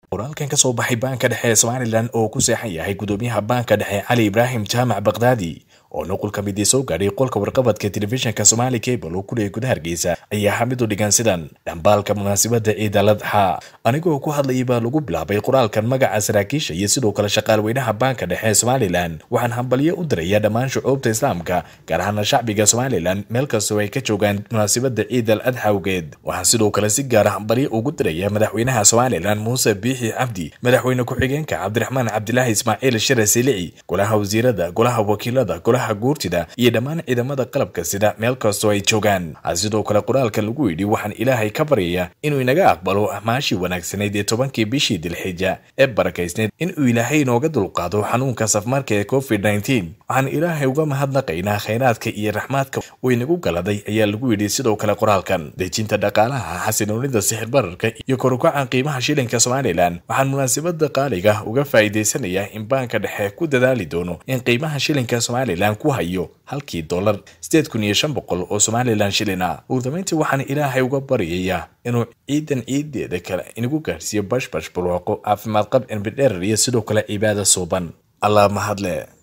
qoraalkan ka soo baxay baanka dhexe ee somalilan oo ku seexan yahay gudoomiyaha baanka dhexe cali ibraahim jaamac bakdaadi oo nuqul ka midii soo gaadhay qolka warqabadka telefishinka somaali cable oo kuley guda hargeysa ayaa xamid u dhigan sidan dhambaalka munaasabadda ciid al adxa anigoo ku hadlayay baa lagu bilaabay qoraalkan magaca saraakiisha iyo sidoo kale shaqaalweynaha baanka dhexe ee somalilan waxaan hambalyo u dirayaa dhammaan shucuubta islaamka gaar ahaana shacbiga somalilan meel kastoo ay ka joogaan munaasabadda ciid al adxa awgeed waxaan sidoo kale si gaara hambalyo ugu diraya madaxweynaha somalilan muuse biixi cabdi madaxweyne ku-xigeenka cabdiraxmaan cabdilaahi ismaaciil shire silici golaha wasiirada golaha wakiilada golaha guurtida iyo dhammaan ciidamada qalabka sida meel kastoo ay joogaan sidoo kale qoraalka lagu yidhi waxaan ilaahay ka baryayaa inuu inaga aqbalo amaashii wanaagsanayd ee tobankii bishii dilxija ee barakaysneyd inuu ilaahay inooga dulqaado xanuunka safmarka ee covid nteen waxaan ilaahay uga mahadnaqaynaa khayraadka iyo raxmaadka uu inagu galaday ayaa lagu yidhi sidoo kale qoraalkan dejinta dhaqaalaha xasinoonida sixir bararka iyo korukaca qiimaha shilinka somalilan waxaan munaasabada qaaliga uga faa'iidaysanayaa in baanka dhexe ku dadaali doono in qiimaha shilinka somalilan ku hayo halkii dollar sideed kun iyo shan boqol oo somalilan shilin ah uurdamayntii waxaan ilaahay uga baryayaa inuu ciidan ciideeda kale inagu gaarhsiiyo bashbash barwaaqo caafimaad qab cilmi dheerar iyo sidoo kale cibaada suuban allah mahadle